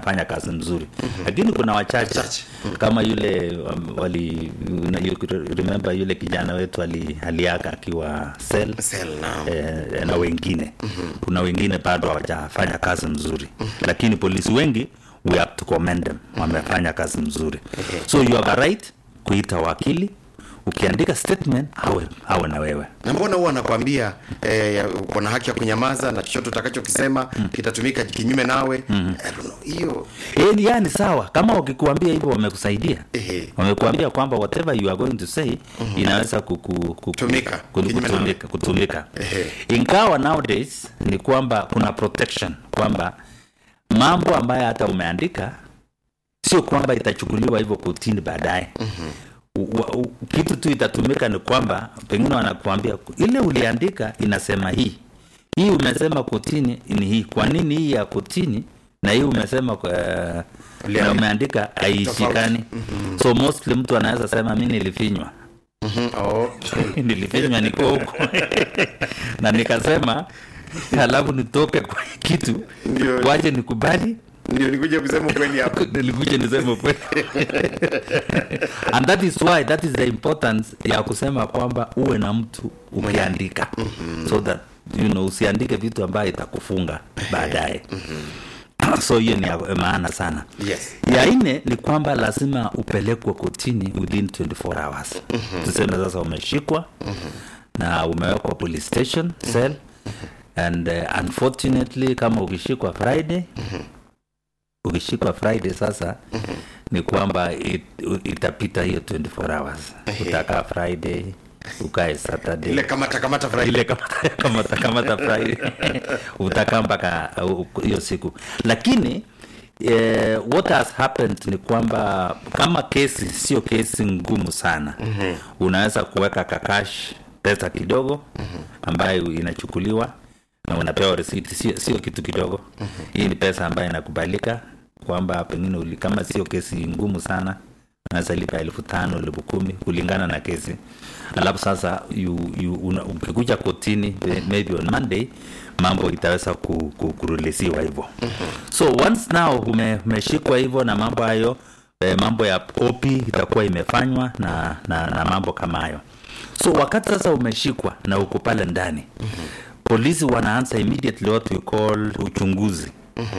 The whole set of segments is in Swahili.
wanafanya kazi nzuri lakini kuna wachache Chache. kama yule um, wali una- you remember yule kijana wetu ali, aliaka akiwa sel Sel, naam. eh, na wengine kuna wengine bado hawajafanya kazi mzuri lakini polisi wengi we have to commend them wamefanya kazi mzuri so you have a right kuita wakili ukiandika statement awe, awe na wewe na mbona huwa anakwambia eh, ya- uko na haki ya kunyamaza na chochote utakachokisema kitatumika kinyume nawe I don't know, hiyo Eh, ni yani sawa kama wakikuambia hivyo wamekusaidia Ehe. wamekuambia kwamba whatever you are going to say inaweza kuku, kuku, Tumika, ku- kinyume nawe. kutumika, kutumika. Ehe. ingawa nowadays ni kwamba kuna protection kwamba mambo ambayo hata umeandika sio kwamba itachukuliwa hivyo kotini baadaye U- wa- u- kitu tu itatumika ni kwamba pengine wanakuambia ile uliandika inasema hii hii umesema kotini ni hii kwa nini hii ya kotini na hii umesema kwa, na Uliandika- umeandika haishikani so mostly mtu anaweza sema mi nilifinywa Mhm, oh. nilifinywa niko huko na nikasema halafu nitoke kwa kitu Ndio. waje nikubali ndio nikuja kusema kweli hapo nilikuja niseme kweli and that is why that is the importance ya kusema kwamba uwe na mtu ukiandika so that you know usiandike vitu ambayo itakufunga baadaye so hiyo ni ya maana sana Yes. ya nne ni kwamba lazima upelekwe kotini within 24 hours tuseme sasa umeshikwa na umewekwa police station cell and uh, unfortunately kama ukishikwa friday ukishikwa friday sasa ni kwamba it, itapita hiyo 24 hours utakaa friday ukae saturday ile kamata kamata Friday. ile kamata kamata, kamata Friday utakaa mpaka uh, hiyo siku lakini eh, what has happened ni kwamba kama kesi sio kesi ngumu sana mm-hmm. unaweza kuweka kakash pesa kidogo ambayo inachukuliwa na unapewa risiti sio, sio kitu kidogo mm-hmm. hii ni pesa ambayo inakubalika kwamba pengine uli, kama sio kesi ngumu sana unaweza lipa elfu tano elfu kumi kulingana na kesi alafu sasa you, you, una, ukikuja kotini maybe on monday mambo itaweza ku, ku, kurulisiwa hivyo so once now ume, umeshikwa hivyo na mambo hayo eh, mambo ya opi itakuwa imefanywa na, na, na mambo kama hayo so wakati sasa umeshikwa na uko pale ndani polisi wanaanza immediately what we call uchunguzi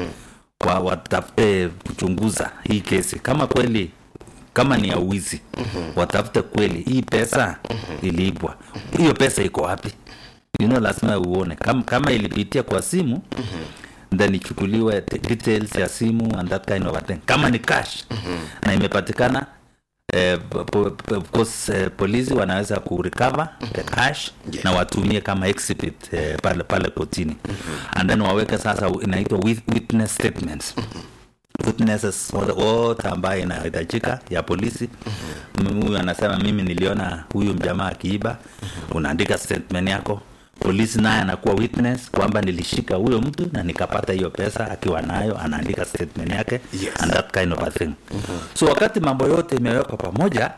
wa, watafute kuchunguza hii kesi kama kweli kama ni ya uwizi watafute kweli hii pesa iliibwa hiyo pesa iko wapi you know, lazima uone kama, kama ilipitia kwa simu then ichukuliwe te- details ya simu and that kind of a thing kama ni cash na imepatikana eh, po- po- of course eh, polisi wanaweza kurecover the cash Yes. na watumie kama exhibit eh, pale pale kotini and then waweke sasa inaitwa with- witness statements witnesses wote wote ambaye inahitajika ya polisi mm huyu anasema mimi niliona huyu mjamaa akiiba unaandika statement yako polisi naye anakuwa witness kwamba nilishika huyo mtu na nikapata hiyo pesa akiwa nayo anaandika statement yake Yes. and that kind of a thing so wakati mambo yote imewekwa pamoja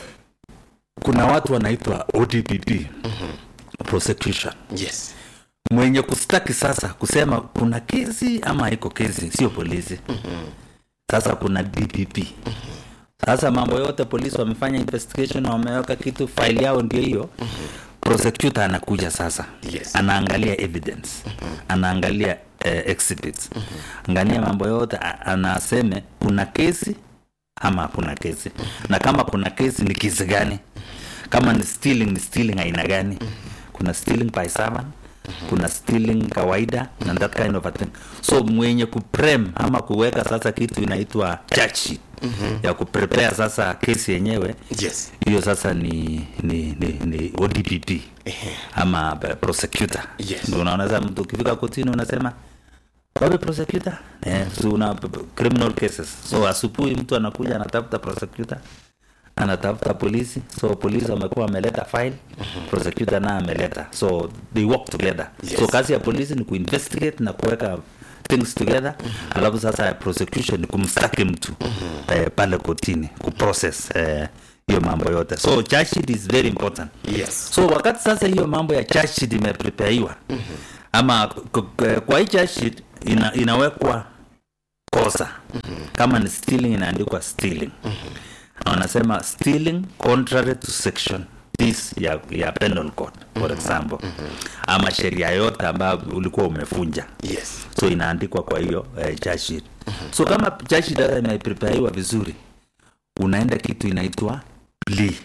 kuna watu wanaitwa odpp prosecution yes mwenye kustaki sasa kusema kuna kesi ama iko kesi sio polisi sasa kuna dpp sasa mambo yote polisi wamefanya investigation na wameweka kitu file yao ndio hiyo prosecutor anakuja sasa Yes. anaangalia evidence anaangalia eh, exhibits angalia mambo yote a- anaseme kuna kesi ama hakuna kesi na kama kuna kesi ni kesi gani kama ni stealing ni stealing aina gani kuna stealing by servant kuna stealing kawaida na that kind of a thing so mwenye kuprem ama kuweka sasa kitu inaitwa charge sheet ya kuprepare sasa kesi yenyewe yes hiyo sasa ni ni ni, ni ODPP ama eh, prosecutor Yes. ndio unaona sasa mtu ukifika kotini unasema wapi prosecutor eh, so una p- p- criminal cases so asubuhi mtu anakuja anatafuta prosecutor anatafuta polisi so polisi wamekuwa wameleta file prosecutor naye ameleta so they work together Yes. so kazi ya polisi ni kuinvestigate na kuweka things together alafu sasa ya prosecution ni kumstaki mtu eh, pale kotini kuprocess eh, hiyo mambo yote so charge sheet is very important yes so wakati sasa hiyo mambo ya charge sheet imeprepaiwa ama k- k- kwa hii charge sheet ina, inawekwa cause makosa kama ni stealing inaandikwa stealing na wanasema stealing contrary to section this ya, ya penal code for example ama sheria yote ambayo ulikuwa umefunja yes so inaandikwa kwa hiyo eh, charge sheet so kama charge sheet hata imeprepariwa vizuri unaenda kitu inaitwa plea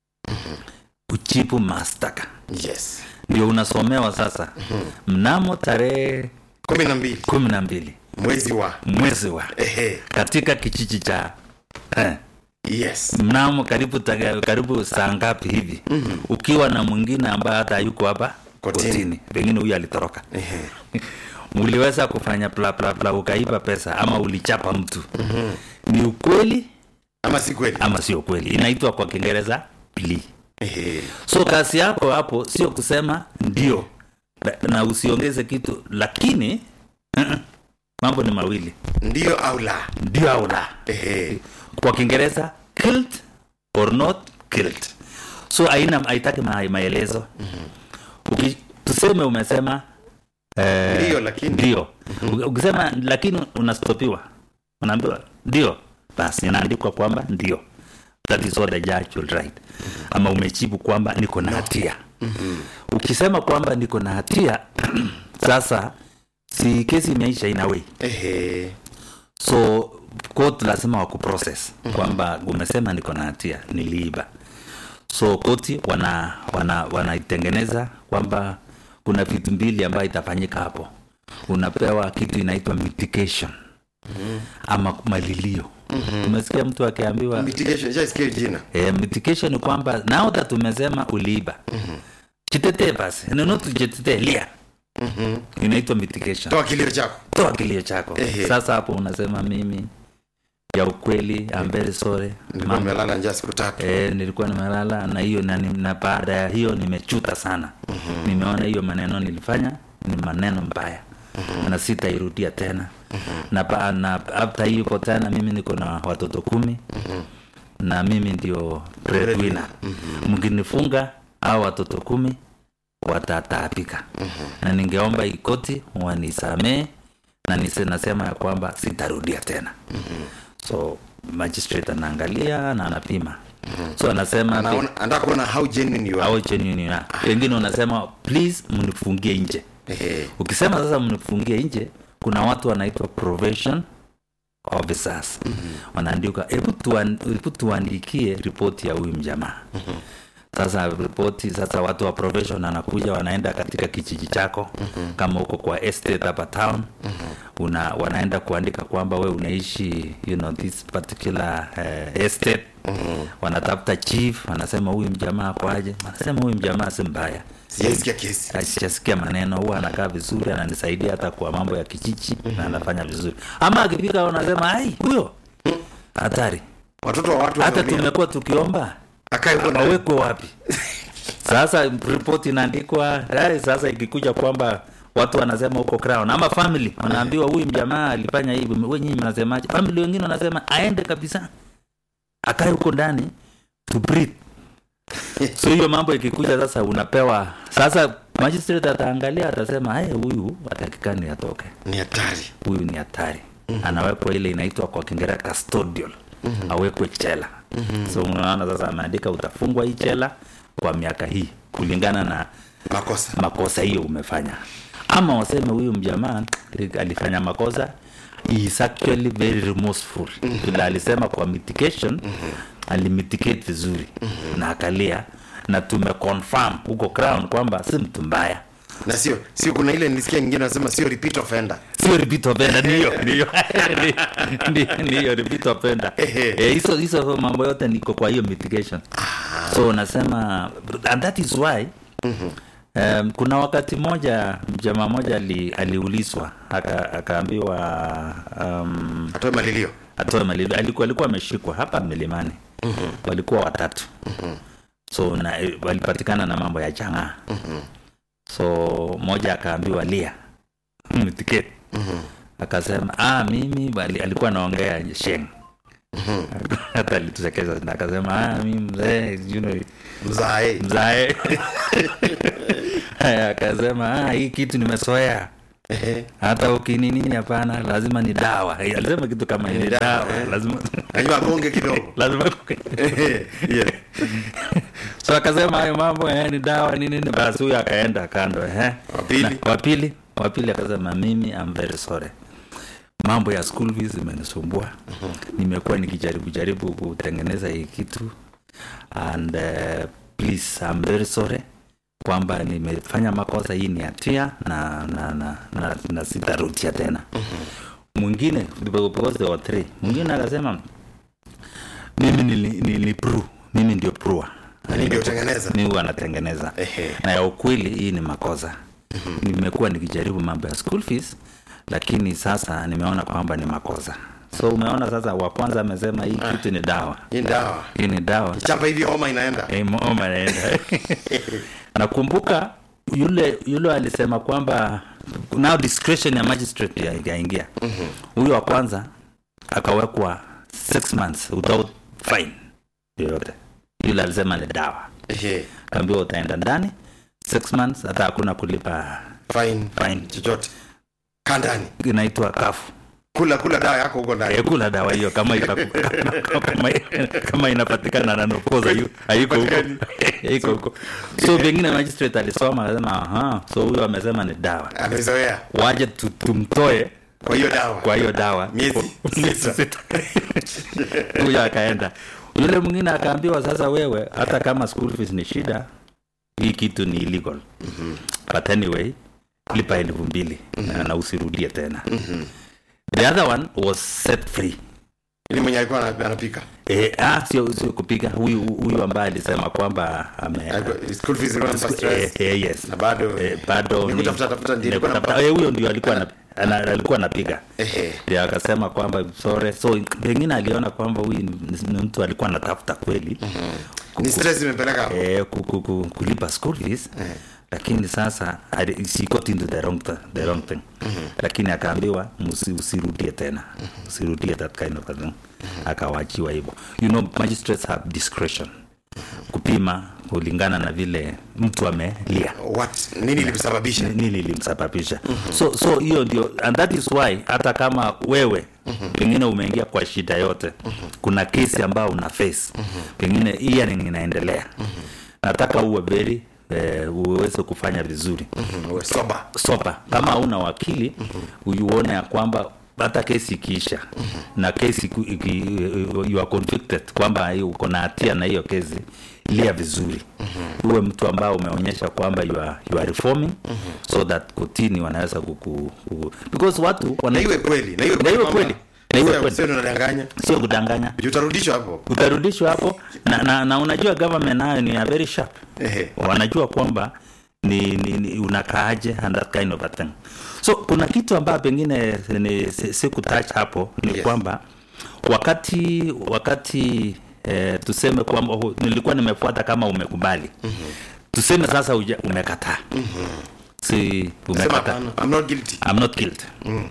kuchipu mastaka yes ndio unasomewa sasa mnamo tarehe kumi na mbili kumi na mbili mwezi wa mwezi wa ehe katika kijiji cha eh, yes mnamo karibu taga- karibu saa ngapi hivi ukiwa na mwingine ambaye hata hayuko hapa Kotini. kotini pengine huyu alitoroka ehe uliweza kufanya bla bla bla ukaiba pesa ama ulichapa mtu ni ukweli ama si kweli ama sio kweli inaitwa kwa kiingereza plea ehe so kazi yako hapo sio kusema ndio na- na usiongeze kitu lakini uh-uh, mambo ni mawili ndio au la ndio au la ehe kwa kiingereza killed or not killed so haina haitaki ma, maelezo Uki, tuseme umesema eh, Ndio, lakini. ndio Uki- ukisema lakini unastopiwa unaambiwa ndio basi inaandikwa kwamba ndio that is what the judge will write ama umejibu kwamba niko na hatia ukisema kwamba niko na hatia sasa si kesi imeisha inawei ehe so court lazima wakuprocess kwamba umesema niko na hatia niliiba so koti wana wana wanaitengeneza kwamba kuna vitu mbili ambayo itafanyika hapo unapewa kitu inaitwa mitigation ama malilio umesikia mtu akiambiwa mitigation shaisikia jina eh, mitigation ni kwamba now that umesema uliiba jitetee basi neno tujitetee lia inaitwa mitigation toa kilio chako toa kilio chako Ehe. sasa hapo unasema mimi ya ukweli I'm very sorry nilikuwa Mambo- nimelala njaa siku tatu eh, nilikuwa nimelala na hiyo na, ni- na baada ya hiyo nimechuta sana nimeona hiyo maneno nilifanya ni maneno mbaya na sitairudia tena na, ba- na after hiyo tena mimi niko na watoto kumi na mimi ndio breadwinner mkinifunga au watoto kumi watataabika na ningeomba ikoti wanisamee na nise nasema ya kwamba sitarudia tena so magistrate anaangalia na anapima so anasema anaona anataka kuona how genuine you are au genuine na wengine unasema please mnifungie nje ehe ukisema sasa mnifungie nje kuna watu wanaitwa probation officers wanaandika hebu tuan- hebu tuandikie ripoti ya huyu mjamaa sasa ripoti sasa watu wa profession anakuja wanaenda katika kijiji chako kama uko kwa estate hapa town una, wanaenda kuandika kwamba we unaishi you know, this particular uh, estate wanatafuta chief wanasema huyu mjamaa kwaje wanasema huyu mjamaa si mbaya sijaisikia kesi asijasikia maneno huwa anakaa vizuri ananisaidia hata kwa mambo ya kijiji na anafanya vizuri ama akifika unasema ai huyo hatari watoto wa watu hata wameumia. tumekuwa tukiomba akae huko ndani. awekwe wapi sasa ripoti inaandikwa ai, sasa ikikuja kwamba watu wanasema huko crown ama family wanaambiwa huyu mjamaa alifanya hivi we nyinyi mnasemaje family wengine wanasema aende kabisa akae huko ndani to breathe so hiyo mambo ikikuja sasa unapewa sasa magistrate ataangalia atasema "Aye, huyu atakikani atoke ni hatari huyu ni hatari anawekwa ile inaitwa kwa kiingereza custodial awekwe chela so unaona sasa ameandika utafungwa hii chela kwa miaka hii kulingana na makosa makosa hiyo umefanya ama waseme huyu mjamaa alifanya makosa he is actually very remorseful vile alisema kwa mitigation alimitigate vizuri na akalia na tumeconfirm huko crown kwamba si mtu mbaya na sio sio kuna ile nilisikia nyingine wanasema sio repeat offender sio repeat offender ndiyo ndiyo Ndiyo, ndiyo repeat offender Ehe. Eh, hizo hizo mambo yote niko kwa hiyo mitigation so unasema and that is why Um, kuna wakati moja jamaa moja ali, aliulizwa aka- akaambiwa um, atoe malilio atoe malilio alikuwa alikuwa ameshikwa hapa milimani walikuwa watatu so na, walipatikana na mambo ya chang'aa so moja akaambiwa lia mtiketi akasema ah, mimi bali, alikuwa anaongea sheng hata alitusekeza na akasema ah, mimi mzee you know, mzae mzae Haya, akasema ah, hii kitu nimesoea Ehe. hata ukinini hapana lazima ni dawa Eh, alisema kitu kama ni dawa, dawa eh. lazima Najua agonge kidogo. lazima Ehe. Yes. so akasema hayo mambo eh, ni dawa ni nini basi huyo akaenda kando eh. Wa pili? Na- wa pili wa pili akasema mimi I'm very sorry mambo ya school fees imenisumbua nimekuwa nikijaribu jaribu kutengeneza hii kitu and uh, please I'm very sorry kwamba nimefanya makosa hii ni hatia na na, na, na, na sitarudia tena mwingine because there were three mwingine akasema mimi nili, nili pro mimi ndio prua Mimi ndio tengeneza. mi huwa natengeneza Ehe. na ya ukweli hii ni makosa nimekuwa nikijaribu mambo ya school fees lakini sasa nimeona kwamba ni makosa so umeona sasa wa kwanza amesema hii kitu ni dawa Hii dawa. hii ni dawa Chapa hivi homa inaenda. Eh, mama anaenda nakumbuka yule yule alisema kwamba now discretion ya magistrate ya- ikaingia huyo wa kwanza akawekwa six months without fine yoyote yule alisema ni dawa Ehe. kaambiwa utaenda ndani six months hata hakuna kulipa Fine. fine Chochote. Kandani. inaitwa kafu Kula kula dawa yako huko ndani. Eh, kula dawa hiyo kama itaku- kama, kama inapatikana na nokoza hiyo haiko huko haiko huko so pengine magistrate alisoma akasema aha so huyo amesema ni dawa Amezoea. waje tu- tumtoe Kwa hiyo dawa. kwa hiyo dawa Miezi Miezi sita. huyo akaenda yule mwingine akaambiwa sasa wewe hata kama school fees ni shida hii kitu ni illegal but anyway lipa elfu mbili na- na usirudie tena the other one was set free Ili mwenye alikuwa ana- anapika. Eh, ah, sio sio kupiga huyu huyu ambaye alisema kwamba ame Alikuwa- School fees ilikuwa inampa eh, stress. eh, yes Na bado eh, bado ni ni- kutafuta tafuta ndio ni ilikuwa kutafuta- inampa- eh, huyo ndio alikuwa ana- ana- alikuwa anapiga Ehe. ndio akasema kwamba sorry so pengine aliona kwamba huyu ni, ni mtu alikuwa anatafuta kweli Ni stress imepeleka hapo. eh, ku, ku, ku, kulipa school fees lakini sasa ali- she got into the wrong, th- the wrong thing lakini akaambiwa "Musi- usirudie tena usirudie that kind of a thing akawachiwa hivyo you know magistrates have discretion kupima kulingana na vile mtu amelia What? Nini ilimsababisha? nini ilimsababisha so so hiyo ndio and that is why hata kama wewe pengine umeingia kwa shida yote kuna kesi ambayo una face pengine hearing inaendelea nataka uwe very eh, uweze kufanya vizuri Mhm, uwe sober. sopa kama una wakili uione ya kwamba hata kesi ikiisha na kesi iku- iki, you are convicted kwamba hiyo uko na hatia na hiyo kesi lia vizuri uwe mtu ambao umeonyesha kwamba you are, you are reforming so that kotini wanaweza kuku, kuku because watu Na wana, iwe kweli. Na iwe Na iwe kwamba- kweli. Na iwe Sio- kweli. Sio unadanganya. sio kudanganya Juu utarudishwa hapo. utarudishwa hapo na, na, na unajua government nayo ni a very sharp Ehe. wanajua kwamba ni, ni, ni unakaaje and that kind of a thing so kuna kitu ambayo pengine ni si- sikutouch hapo ni Yes. kwamba wakati wakati eh, tuseme kwamba hu- nilikuwa nimefuata kama umekubali mm-hmm. tuseme sasa uja, umekataa mm-hmm. si Sema umekataa hapana. I'm not guilty. I'm not guilty.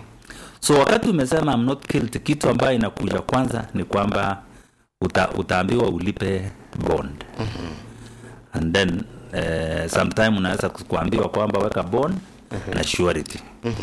So wakati umesema I'm not guilty, kitu ambayo inakuja kwanza ni kwamba uta, utaambiwa ulipe bond and then eh, sometime unaweza kuambiwa kwamba weka bond na surety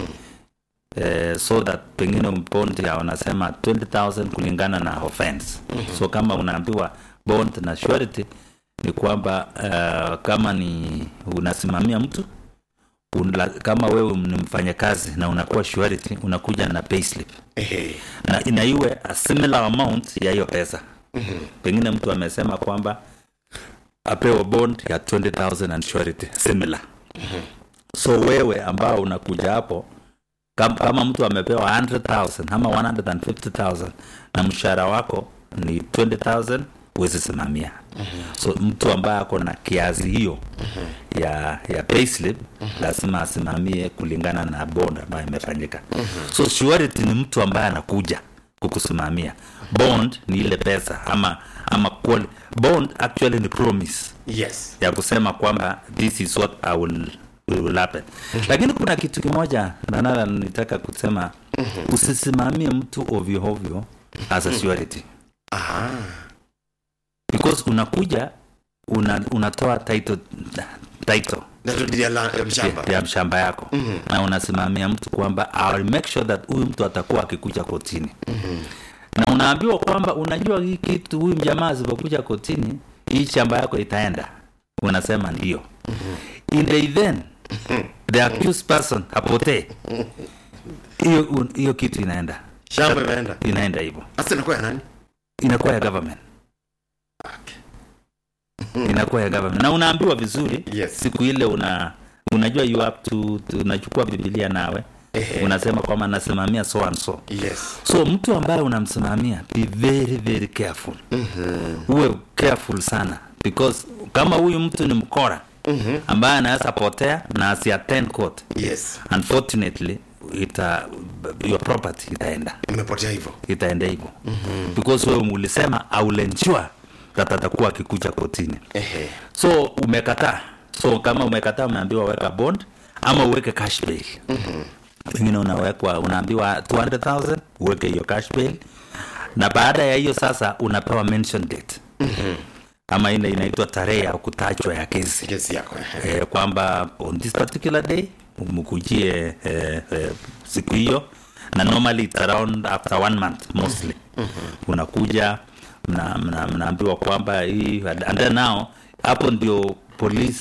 eh, so that pengine bond ya wanasema 20000 kulingana na offense so kama unaambiwa bond na surety ni kwamba uh, kama ni unasimamia mtu unla, kama wewe ni mfanyakazi na unakuwa surety unakuja na payslip Ehe. na ina iwe a similar amount ya hiyo pesa pengine mtu amesema kwamba apewe bond ya 20000 and surety similar so wewe ambao unakuja hapo kama, kama mtu amepewa 100000 ama 150000 na mshahara wako ni 20000 huwezi simamia so mtu ambaye ako na kiazi hiyo ya ya payslip lazima asimamie kulingana na bond ambayo imefanyika so surety ni mtu ambaye anakuja kukusimamia bond ni ile pesa ama ama quali- bond actually ni promise Yes. ya kusema kwamba this is what I will, will happen lakini kuna kitu kimoja nanala nitaka kusema usisimamie mtu ovyo ovyo as a surety Aha. because unakuja una, unatoa title title ya, la, ya mshamba ya mshamba yako mm-hmm. na unasimamia mtu kwamba I'll make sure that huyu mtu atakuwa akikuja kotini mm-hmm. na unaambiwa kwamba unajua hii kitu huyu mjamaa asipokuja kotini hii shamba yako itaenda unasema ndio mm-hmm. in the event the accused person apotee hiyo hiyo kitu inaenda shamba imeenda inaenda hivyo sasa inakuwa ya nani inakuwa ya government inakuwa ya government na unaambiwa vizuri Yes. siku ile una unajua you have to, to unachukua bibilia nawe Ehe. unasema kwamba nasimamia so and so yes so mtu ambaye unamsimamia be very very careful uwe careful sana because kama huyu mtu ni mkora ambaye anaweza potea na asiattend court yes unfortunately ita your property itaenda imepotea hivyo itaenda hivyo mm-hmm. because wewe ulisema aulenjua that atakuwa akikuja kotini ehe so umekataa so kama umekataa umeambiwa weka bond ama uweke cash bail mm-hmm. pengine unawekwa unaambiwa 200000 uweke hiyo cash bail na baada ya hiyo sasa unapewa mention date mm-hmm. ama ile inaitwa tarehe ya kutajwa ya kesi kesi yako ehe. eh, kwamba on this particular day mkujie eh, eh, siku hiyo na normally it's around after one month mostly unakuja mna- mna- mnaambiwa kwamba hii and then now hapo ndio police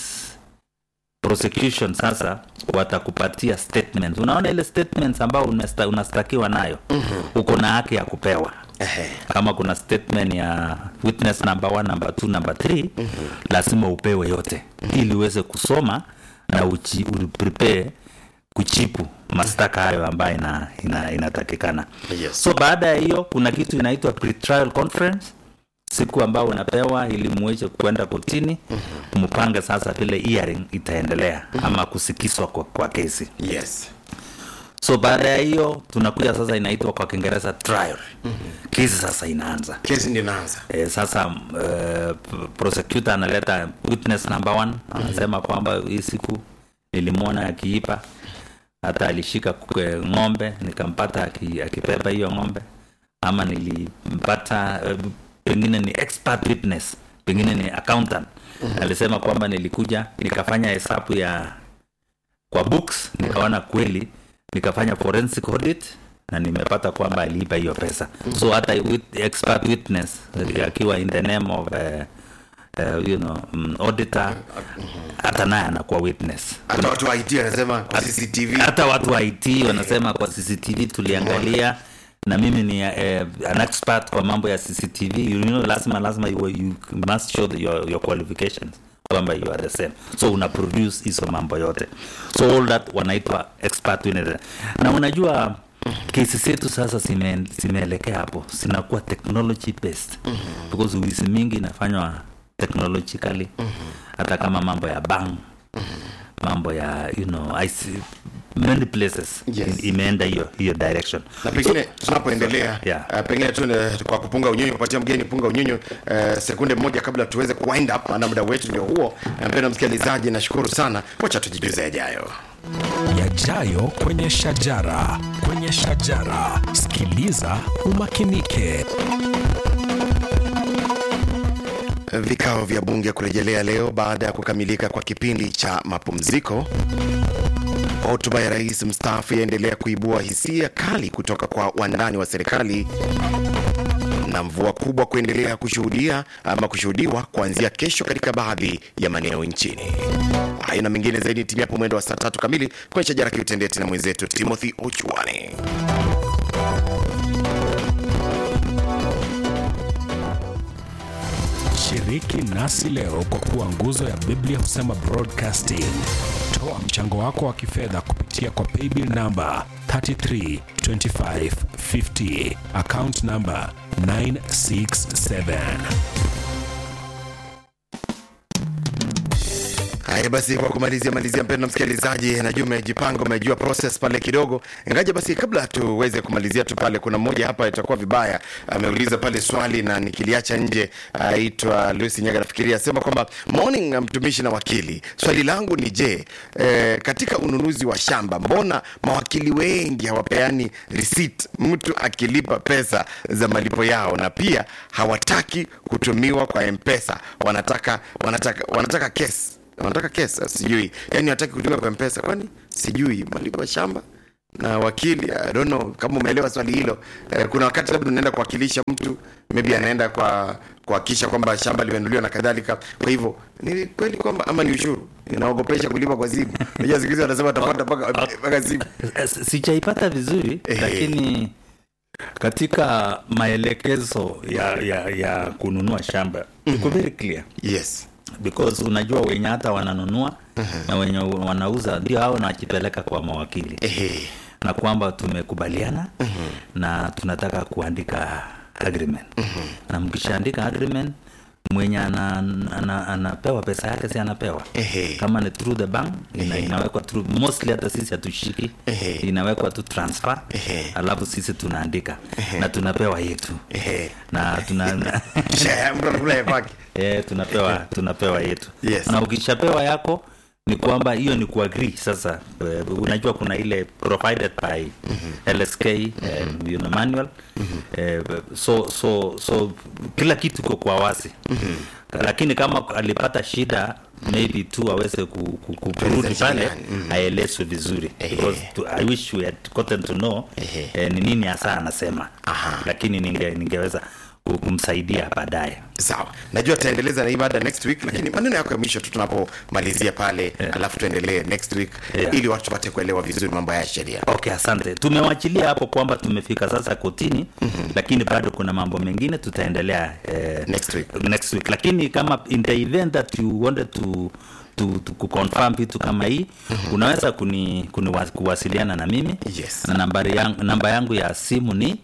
prosecution sasa watakupatia statements unaona ile statements ambao unasta- unastakiwa nayo uko na haki ya kupewa Ehe. kama kuna statement ya witness number one, number two, number three lazima upewe yote ili uweze kusoma na uchi, uprepare kuchipu mashtaka hayo ambayo ina, ina, inatakikana Yes. so baada ya hiyo kuna kitu inaitwa pretrial conference siku ambao unapewa ili muweze kwenda kotini mpange sasa vile hearing itaendelea ama kusikizwa kwa, kwa kesi yes so baada ya hiyo tunakuja sasa inaitwa kwa kiingereza trial kesi sasa inaanza kesi ndio inaanza e, sasa uh, prosecutor analeta witness number one anasema kwamba hii siku nilimwona akiipa hata alishika kwe- ng'ombe nikampata aki- akibeba hiyo ng'ombe ama nilimpata uh, pengine ni expert witness pengine ni accountant alisema kwamba nilikuja nikafanya hesabu ya kwa books nikaona kweli nikafanya forensic audit na nimepata kwamba aliiba hiyo pesa so hata with, expert witness eh, akiwa in the name of uh, uh, you know, um, auditor hata naye anakuwa witness hata watu wa IT wanasema kwa CCTV hata watu wa IT wanasema kwa CCTV tuliangalia na mimi ni eh, an expert kwa mambo ya CCTV you know, lazima lazima you, you must show the, your, your qualifications kwamba you are the same so una produce hizo mambo yote so all that wanaitwa expert witness. na unajua kesi zetu sasa zime- zimeelekea hapo zinakuwa technology based because wizi mingi inafanywa technologically hata kama mambo ya bank mambo ya you know I see many places Yes. in- imeenda hiyo hiyo direction na pengine tunapoendelea Yeah. uh, pengine tu uh, kwa kupunga unyunyu kupatia mgeni punga unyunyu uh, sekunde moja kabla tuweze kuwind up na muda wetu ndio huo Uh, mpendwa msikilizaji nashukuru sana wacha tujijuze yajayo yajayo kwenye shajara kwenye shajara sikiliza umakinike vikao vya bunge kurejelea leo baada ya kukamilika kwa kipindi cha mapumziko hotuba ya rais mstaafu yaendelea kuibua hisia kali kutoka kwa wandani wa serikali na mvua kubwa kuendelea kushuhudia ama kushuhudiwa kuanzia kesho katika baadhi ya maeneo nchini. Hayo na mengine zaidi timu hapo mwendo wa saa tatu kamili kwenye shajara kiutendeti na mwenzetu Timothy Ochwani. shiriki nasi leo kwa kuwa nguzo ya biblia husema broadcasting toa mchango wako wa kifedha kupitia kwa paybill namba 332550 account namba 967 Haya basi, kwa kumalizia malizia, mpendwa msikilizaji, najua umejipanga, umejua process pale kidogo. Ngaja basi, kabla tuweze kumalizia tu pale, kuna mmoja hapa itakuwa vibaya, ameuliza pale swali na nikiliacha nje. Aitwa Lucy Nyaga, nafikiria asema kwamba morning, mtumishi na wakili, swali langu ni je, eh, katika ununuzi wa shamba, mbona mawakili wengi hawapeani receipt mtu akilipa pesa za malipo yao, na pia hawataki kutumiwa kwa mpesa, wanataka wanataka wanataka kesi wanataka kesa sijui yani hataki kulipa kwa mpesa kwani sijui malipo ya shamba na wakili I don't know kama umeelewa swali hilo eh, kuna wakati labda unaenda kuwakilisha mtu maybe anaenda kwa kuhakikisha kwamba shamba limenunuliwa na kadhalika kwa hivyo ni kweli kwamba ama ni ushuru inaogopesha kulipa kwa simu unajua siku hizi wanasema watapata mpaka mpaka simu Eh, sijaipata vizuri Ehe. lakini katika maelekezo ya, ya, ya kununua shamba iko very clear yes because unajua wenye hata wananunua na wenye wanauza ndio hao wanajipeleka kwa mawakili ehe na kwamba tumekubaliana na tunataka kuandika agreement na mkishaandika agreement mwenye ana, ana, anapewa pesa yake si anapewa Ehe. kama ni through the bank ina, inawekwa through mostly hata sisi hatushiki Ehe. inawekwa tu transfer Ehe. alafu sisi tunaandika na tunapewa yetu Ehe. na tuna Kisha mtu anakula ya kwake eh, tunapewa tunapewa yetu Yes. na ukishapewa yako ni kwamba hiyo ni kuagree sasa uh, unajua kuna ile provided by lsk eh, you know, manual eh, so so so kila kitu iko kwa wazi lakini kama alipata shida maybe tu aweze ku- ku- ku- kurudi pale njiani, aelezwe vizuri because to, i wish we had gotten to know eh, ni nini hasa anasema Aha. lakini ninge, ningeweza ku- kumsaidia baadaye sawa najua tutaendeleza na hii mada next week lakini maneno yako ya mwisho tu tunapomalizia pale alafu tuendelee next week Yeah. ili watu wapate kuelewa vizuri mambo ya sheria okay asante tumewachilia hapo kwamba tumefika sasa kotini lakini bado kuna mambo mengine tutaendelea eh, Next week. next week lakini kama in the event that you wanted to to, to kuconfirm vitu kama hii unaweza kuni, kuni kuwasiliana na mimi Yes. na nambari yangu, namba yangu ya simu ni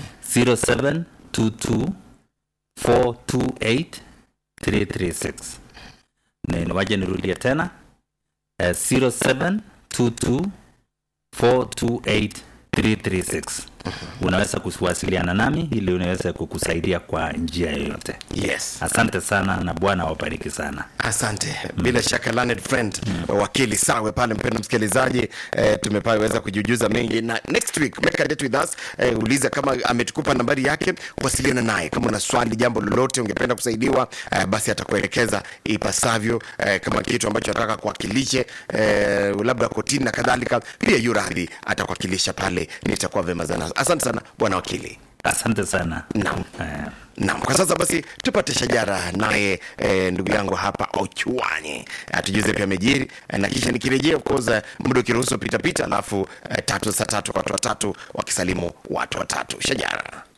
0722 428 336 Ni- waje nirudie tena eh, 0722 428 336 unaweza kuwasiliana nami ili unaweza kukusaidia kwa njia yoyote yes asante sana na bwana awabariki sana asante bila shaka learned friend wakili sawe pale mpendo msikilizaji eh, tumeweza kujujuza mengi na next week make a date with us eh, uliza kama ametukupa nambari yake wasiliana naye kama una swali jambo lolote ungependa kusaidiwa eh, basi atakuelekeza ipasavyo eh, kama kitu ambacho ataka kuwakilishe eh, labda kotini na kadhalika pia yuradhi atakuwakilisha pale nitakuwa vema sana asante sana bwana wakili asante sana Naam. Eh, Naam, kwa sasa basi tupate shajara naye e, ndugu yangu hapa Ochuani atujuze pia mejiri e, na kisha nikirejea of course eh, muda ukiruhusu pita pita, alafu e, tatu saa tatu kwa watu watatu wakisalimu watu watatu. Shajara.